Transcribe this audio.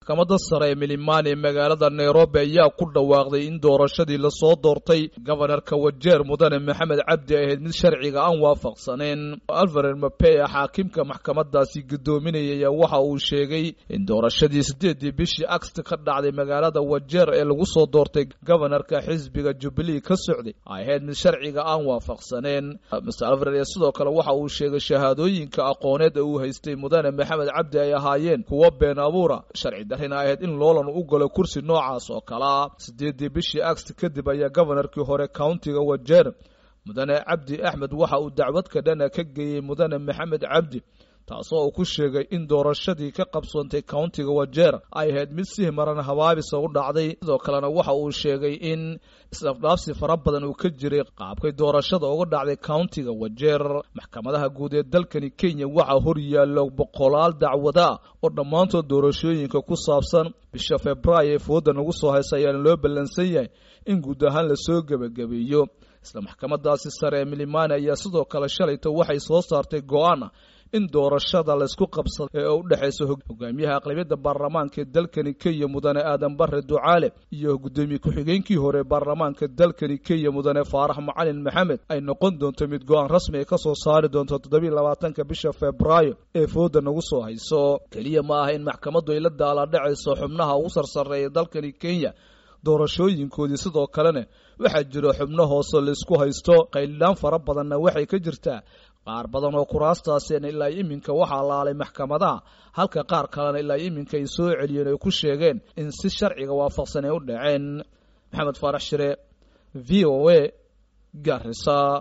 maxkamadda sare ee milimani ee magaalada nairobi ayaa ku dhawaaqday in doorashadii lasoo doortay gobanarka wajeer mudane maxamed cabdi ahayd mid sharciga aan waafaqsaneen alvarer mapea xaakimka maxkamadaasi guddoominayaya waxa uu sheegay in doorashadii sideedii bishii agst ka dhacday magaalada wajeer ee lagu soo doortay gobanarka xisbiga jubilee ka socday ay ahayd mid sharciga aan waafaqsaneen mr alvarer ee sidoo kale waxa uu sheegay shahaadooyinka aqooneed ee uu haystay mudane maxamed cabdi ay ahaayeen kuwo been abuura sharci darrina ahayd in loolan u galo kursi noocaas oo kalea sideedii bishii agst kadib ayaa gobanarkii hore countiga wajeer mudane cabdi axmed waxa uu dacwadka dhana ka geeyey mudane maxamed cabdi taasoo uu ku sheegay in doorashadii ka qabsoontay countiga wajeer ay ahayd mid si maran habaabisa u dhacday sidoo kalena waxa uu sheegay in isdhafdhaafsi fara badan uu ka jiray qaabkay doorashada uga dhacday countiga wajeer maxkamadaha guud ee dalkani kenya waxaa hor yaallo boqolaal dacwada oo dhammaantood doorashooyinka ku saabsan bisha februaayo ee fooda nagu soo haysa ayaana loo ballansan yahay in guud ahaan lasoo gebagabeeyo isla maxkamadaasi sare ee milimani ayaa sidoo kale shalayta waxay soo saartay go-aan in doorashada laysku qabsado ee u dhexayso hogaamiyaha aqlabiyadda baarlamaanka ee dalkani kenya mudane aadan bare ducaale iyo guddoomiye ku-xigeenkii hore ee baarlamaanka dalkani kenya mudane faarax macalin maxamed ay noqon doonto mid go-aan rasmi ay ka soo saari doonto toddobiiy labaatanka bisha febraayo ee fooda nagu soo hayso keliya ma aha in maxkamaddu ay la daaladhacayso xubnaha ugu sarsareeya dalkani kenya doorashooyinkoodii sidoo kalena waxaa jiro xubno hoose laysku haysto qaylidhaan fara badanna waxay ka jirtaa qaar badan oo kuraastaasina ilaa iminka waxaa laalay maxkamadaha halka qaar kalena ilaa iminka ay soo celiyeen ay ku sheegeen in si sharciga waafaqsan ay u dhaceen maxamed faarax shire v o a garisa